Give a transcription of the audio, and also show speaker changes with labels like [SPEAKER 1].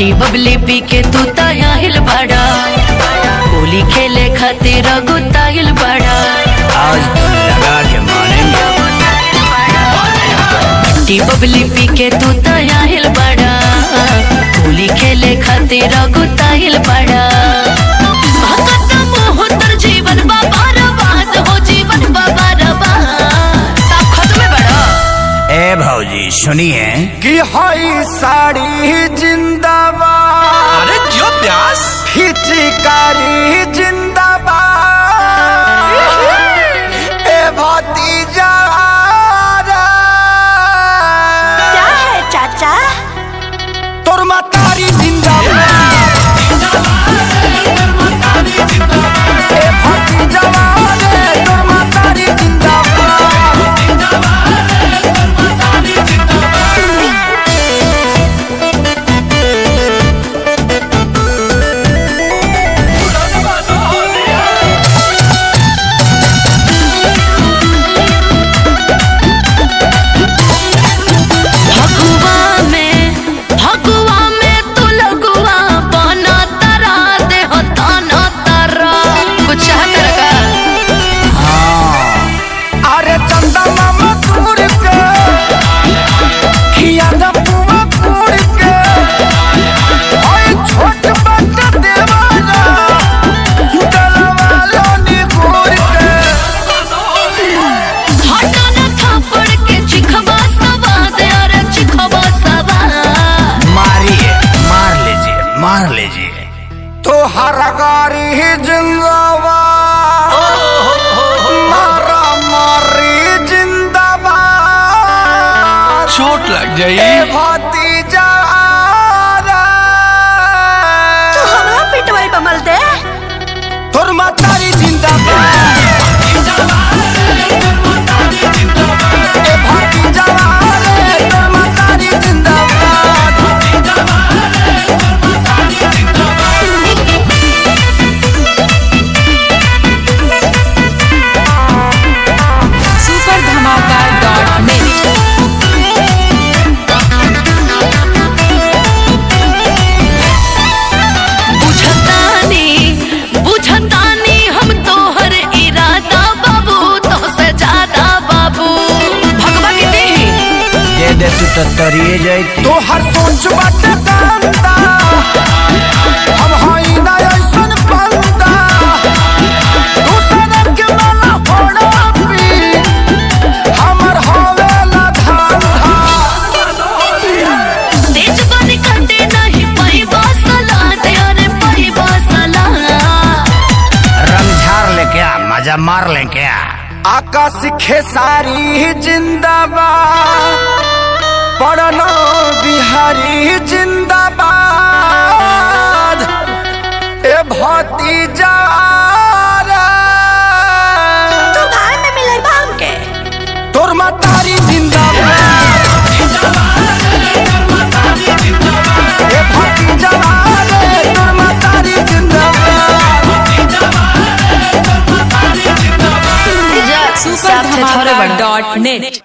[SPEAKER 1] T बबली पी के तू ताहिल बड़ा होली खेले खातिर गुताइल बड़ा
[SPEAKER 2] आज तो लगा के मानेंगे
[SPEAKER 1] टी बबली पी के तू ताहिल बड़ा होली खेले खातिर गुताइल बड़ा भगत मोह तर जीवन बाबा रबाद हो जीवन बाबा रबाद सब खत्म बड़ा
[SPEAKER 2] ए भौजी सुनिए
[SPEAKER 3] कि हई साड़ी जिंदाबाद
[SPEAKER 4] अरे क्यों प्यास
[SPEAKER 3] हिचकारी जिंदाबाद ए भतीजा
[SPEAKER 5] क्या है चाचा
[SPEAKER 3] तोर मातारी जिंदाबाद ए भतीजा रे, तोर मातारी जिंदाबाद
[SPEAKER 1] फगुआ में फगुआ में तू लगुआ बना तरा दे हो ताना तरा कुछ चाहत रखा
[SPEAKER 3] अरे चंदा मामा तोड़ के खिया न पुआ तोड़ के ओए छोट बट देवाना डलवा लो नी घूर के
[SPEAKER 1] हटा न थापड़ के चिखवा सवा दे अरे चिखवा सवा
[SPEAKER 2] मारिए मार लीजिए मार लीजिए
[SPEAKER 3] तो हर गारी ही जिंदाबाद मारा मारी जिंदाबाद
[SPEAKER 4] चोट लग
[SPEAKER 3] ए
[SPEAKER 4] जाई
[SPEAKER 3] भतीजा
[SPEAKER 5] तू हमरा पिटवाई बमल दे
[SPEAKER 3] तोर मातारी जिंदाबाद ए भतीजा रे, तोर मातारी जिंदाबाद
[SPEAKER 6] सुपर धमाका डॉट नेट
[SPEAKER 1] बुझतानी बुझतानी हम तोहर इरादा बाबू तो से ज्यादा बाबू भगवा के देही
[SPEAKER 2] दे दे तू तो तरिए जाई
[SPEAKER 3] तो हर सोच बाटे कांदा हम हई ना ऐसन बंदा दूसरे के माला फोड़ा पी हमर हवेला धांधा
[SPEAKER 1] तेज बन कटे नहीं पाई बसला दे अरे पाई बसला
[SPEAKER 2] रंग झार ले क्या मजा मार ले क्या
[SPEAKER 3] आकाश खेसारी जिंदाबाद पढ़ना बिहारी जिंदाबाद ए भतीजा रे,
[SPEAKER 5] तू भाई में मिले बाम के
[SPEAKER 3] तोर मातारी जिंदाबाद ए भतीजा रे, तोर मातारी जिंदाबाद
[SPEAKER 6] सुपर धमाका डॉट नेट